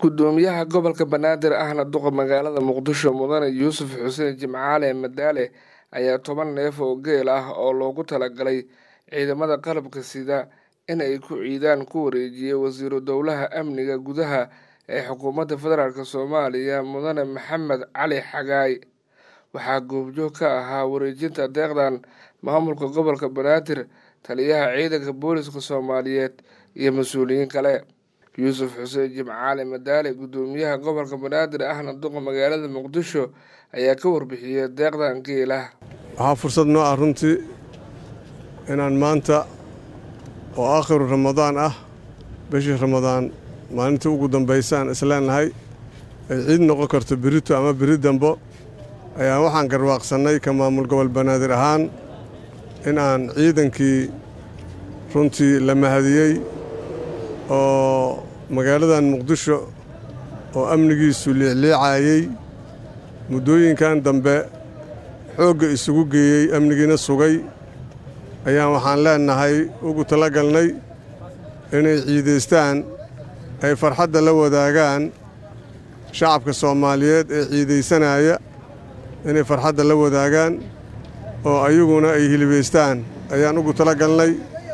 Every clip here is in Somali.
gudoomiyaha gobolka banaadir ahna duqa magaalada muqdisho mudane yuusuf xuseen jimcaale madaale ayaa toban neef oo geel ah oo loogu talagalay ciidamada qalabka sida in ay ku ciidaan ku wareejiyey wasiiru dowlaha amniga gudaha ee xukuumadda federaalk soomaaliya mudane maxamed cali xagaay waxaa goobjoog ka ahaa wareejinta deeqdan maamulka gobolka banaadir taliyaha ciidanka booliska soomaaliyeed iyo mas-uuliyiin kale yuusuf xuseen jimcaale madaale gudoomiyaha gobolka banaadir ahna duqa magaalada muqdisho ayaa ka warbixiyey deeqdan geelah waxaa fursad noo ah runtii inaan maanta oo aakhiru ramadaan ah bishii ramadaan maalintii ugu dambaysa aan isleenahay ay ciid noqon karto berito ama beri dambo ayaa waxaan garwaaqsannay ka maamul gobol banaadir ahaan in aan ciidankii runtii la mahadiyey oo magaaladan muqdisho oo amnigiisu liicliicayey muddooyinkan dambe xoogga isugu geeyey amnigiina sugay ayaan waxaan leennahay ugu talagalnay inay ciidaystaan ay farxadda la wadaagaan shacabka soomaaliyeed ee ciidaysanaya inay farxadda la wadaagaan oo ayaguna ay hilibaystaan ayaan ugu talagalnay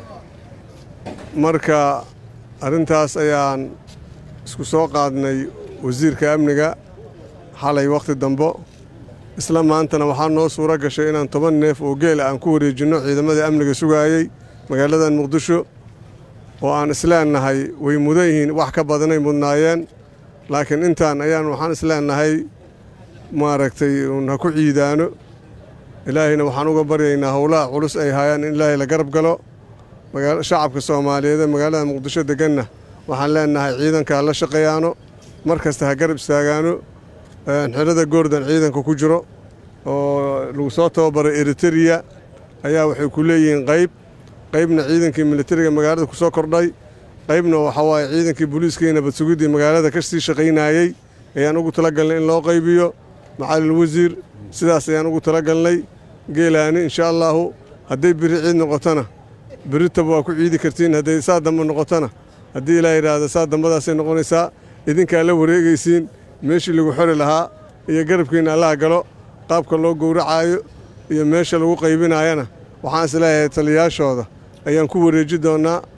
marka arrintaas ayaan isku soo qaadnay wasiirka amniga xalay wakhti dambo isla maantana waxaa noo suuro gashay inaan toban neef oo geela aan ku wareejinno ciidamadii amniga sugaayey magaaladan muqdisho oo aan isleennahay way mudan yihiin wax ka badanay mudnaayeen laakiin intaan ayaan waxaan isleennahay maaragtay uun ha ku ciidaano ilaahayna waxaan uga baryaynaa howlaha culus ay haayaan in ilaahay la garab galo shacabka soomaaliyeed ee magaalada muqdisho deganna waxaan leennahay ciidanka la shaqeeyaano mar kasta ha garab istaagaano xerada goordan ciidanka ku jiro oo lagu soo tababaray eritereya ayaa waxay ku leeyihiin qayb qaybna ciidankii militariga magaalada ku soo kordhay qaybna waxa waaye ciidankii booliiskii nabadsugiddii magaalada ka sii shaqaynayey ayaan ugu talagalnay in loo qaybiyo macalil wasiir sidaas ayaan ugu talagalnay geelaani insha allaahu hadday biri ciid noqotona beritaba waa ku ciidi kartiin hadday saa dambe noqotona haddii ilaa yidhaahdo saa dambadaasay noqonaysaa idinkaa la wareegaysiin meeshii lagu xori lahaa iyo garabkiinna allaha galo qaabka loo gowracaayo iyo meesha lagu qaybinaayana waxaan isleeyahay taliyaashooda ayaan ku wareeji doonnaa